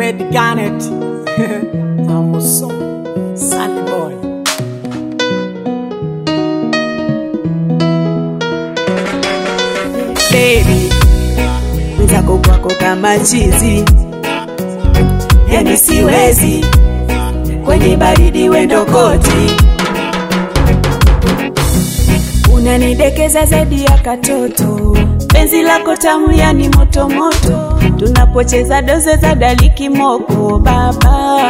Red Garnet Amuso Sally Boy baby mwenzako kwako kama chizi yani siwezi kwenye baridi wendo koti unanidekeza zaidi ya katoto penzi lako tamu yani motomoto tunapocheza doze za daliki moko baba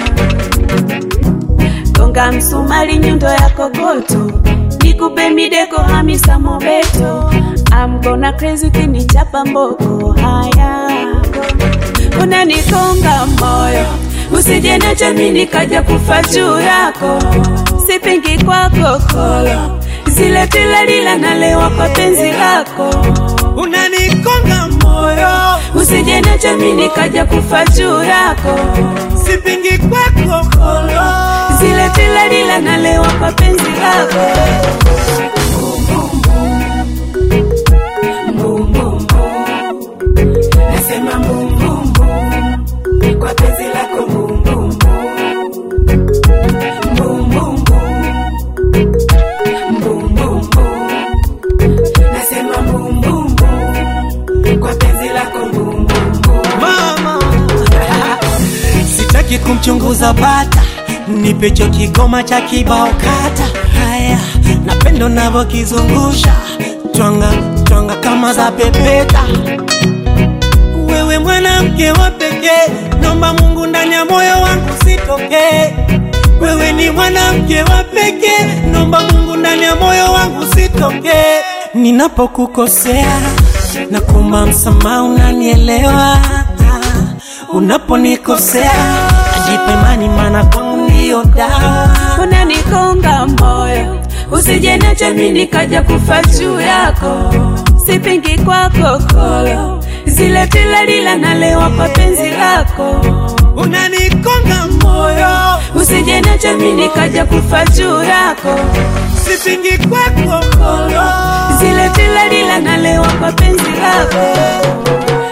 gonga msumari nyundo ya kokoto nikupe mideko hamisa mobeto I'm gonna crazy ukinichapa mboko haya unanikonga moyo usije nacho mimi nikaja kufa juu yako sipingi kwako kolo zile pilalila nalewa kwa penzi lako Unanikonga moyo usije nacho mimi nikaja kufa juu yako Sipingi kwako kolo zile pilalila nalewa kwa penzi lako Mbum, mbum, mbum. Nasema mbum, mbum, mbum. kwa penzi lako mbum, mbum, mbum. Mbum, mbum, mbum. Mbum, mbum, mbum. Nasema mbum, mbum, mbum. kwa penzi lako mbum, mbum, mbum. Mama Sitaki kumchunguza bata Nipecho kigoma cha kibao kata Haya Napendo navo kizungusha Twanga, twanga kama za pepeta Wewe mwanamke wa pekee Nomba Mungu ndani ya moyo wangu sitokee Wewe ni mwanamke wa pekee Nomba Mungu ndani ya moyo wangu sitokee Ninapokukosea na kuomba msamaha unanielewa Unaponikosea najipa imani maana kwangu ndiyo dawa unanikonga moyo usije nacho mimi nikaja kufa juu yako sipingi kwako kolo zile pilalila nalewa kwa penzi lako Unanikonga moyo usije nacho mimi nikaja kufa juu yako sipingi kwako kolo zile pilalila nalewa kwa penzi lako